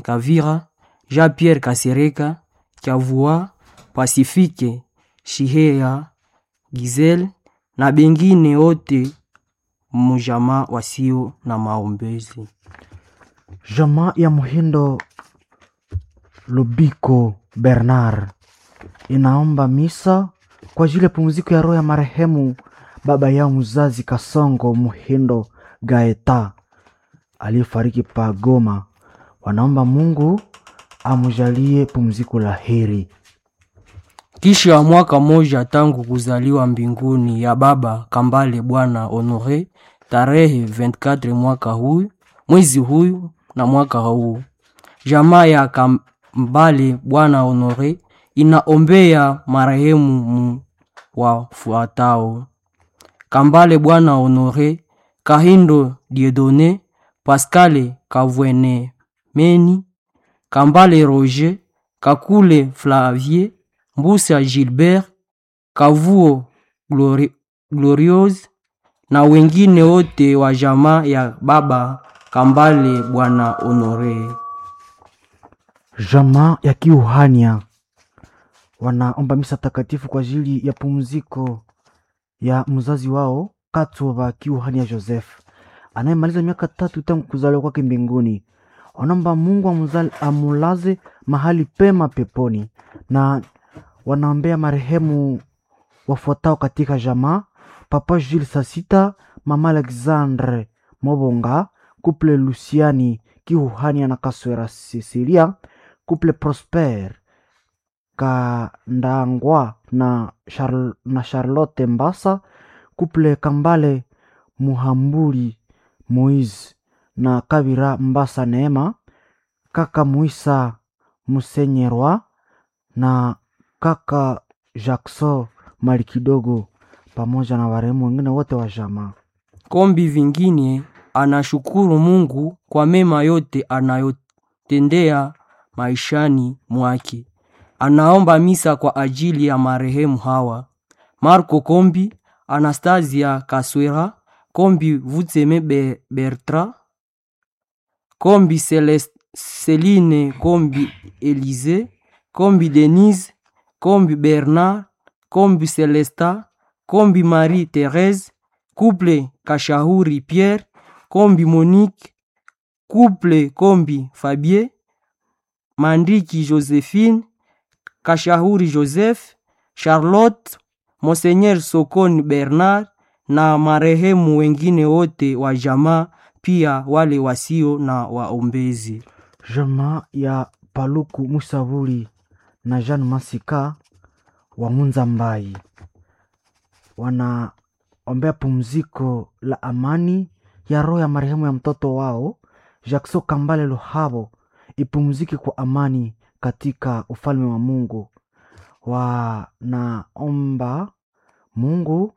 Kavira, Jean-Pierre Kasereka, Chavua, Pasifike Shihea, Gizel na bengine wote mjamaa wasio na maombezi. Jamaa ya Muhindo Lubiko Bernard inaomba misa kwa ajili ya pumziko ya roho ya marehemu baba yao mzazi Kasongo Muhindo Gaeta aliyefariki pa Goma. Wanaomba Mungu amjalie pumziko la heri. Kisha mwaka moja tangu kuzaliwa mbinguni ya baba Kambale Bwana Honore tarehe 24 mwaka huyu mwezi huyu na mwaka huu, jamaa ya Kambale Bwana Honore inaombea marehemu mu wafuatao: Kambale Bwana Honore, Kahindo Diedone, Pascale Kavwene Meni, Kambale Roger, Kakule Flavie, Mbusa Gilbert, Kavuo Glori Gloriose na wengine wote wa jamaa ya baba Kambale Bwana Honore. Jamaa ya Kiuhania wanaomba misa takatifu kwa ajili ya pumziko ya mzazi wao Katova Kiuhania Joseph anayemaliza miaka tatu tangu kuzaliwa kwake mbinguni. Wanaomba Mungu amuzali- amulaze mahali pema peponi, na wanaombea marehemu wafuatao katika jamaa: Papa Jules Sasita, Mama Alexandre Mobonga, Couple Luciani Kiuhania na Kaswera Cecilia, Couple Prosper Kandangwa na, Charl na Charlotte Mbasa, Couple Kambale Muhambuli Moise na Kabira Mbasa Neema, kaka Muisa Musenyerwa na kaka Jackson Mali kidogo pamoja na warehemu wengine wote wa jamaa. Kombi vingine anashukuru Mungu kwa mema yote anayotendea maishani mwake. Anaomba misa kwa ajili ya marehemu hawa: Marco Kombi, Anastasia Kaswera, Kombi Vutseme Be- Bertra, Kombi Celest- Celine Kombi Elise, Kombi Denise, Kombi Bernard, Kombi Celesta, Kombi Marie Therese, Couple Kashahuri Pierre, Kombi Monique, Couple Kombi Fabien, Mandiki Josephine, Kashahuri Joseph, Charlotte, Monseigneur Sokoni Bernard na marehemu wengine wote wa jamaa, pia wale wasio na waombezi. Jamaa ya Paluku Musavuli na Jean Masika wa Munza Mbai wanaombea pumziko la amani ya roho ya marehemu ya mtoto wao Jackson Kambale Luhabo ipumzike kwa amani katika ufalme wa Mungu. Wanaomba Mungu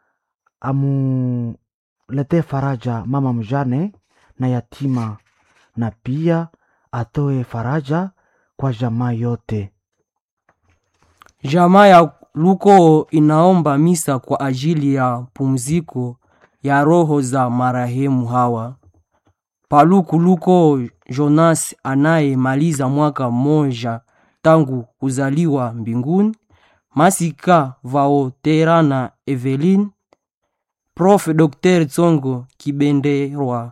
amuletee faraja mama mjane na yatima na pia atoe faraja kwa jamaa yote. Jamaa ya Luko inaomba misa kwa ajili ya pumziko ya roho za marehemu hawa: Paluku Luko Jonas anayemaliza mwaka mmoja tangu kuzaliwa mbinguni, Masika Vaoterana Eveline, Prof Dr Tsongo Kibenderwa,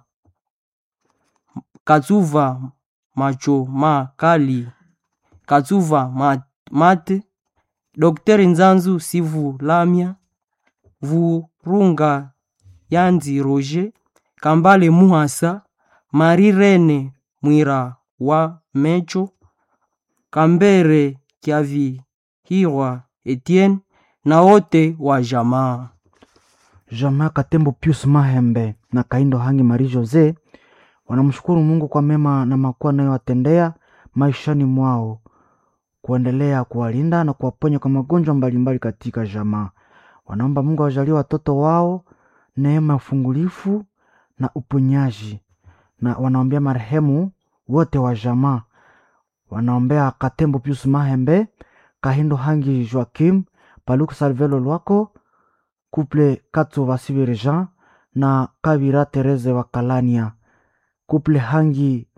Katsuva Macho Makali, Katsuva Ma- Mate, Dr Nzanzu Sivu Lamia, Vurunga Yanzi Roger, Kambale Muhasa, Marie Rene Mwira wa Mecho, Kambere Kiavihirwa Etienne na wote wa jamaa. Jamaa Katembo Pius Mahembe na Kaindo Hangi Marie Jose wanamshukuru Mungu kwa mema na makuu anayowatendea maishani mwao, kuendelea kuwalinda na kuwaponya kwa magonjwa mbalimbali katika jamaa. Wanaomba Mungu awajalie watoto wao neema ya ufungulifu na uponyaji, na wanaombea marehemu wote wa jamaa. Wanaombea Katembo Pius Mahembe, Kahindo Hangi Joakim, Paluku Salvelo Lwako, Couple Katso Vasivere Jean na Kabira Tereze wa Kalania, Couple Hangi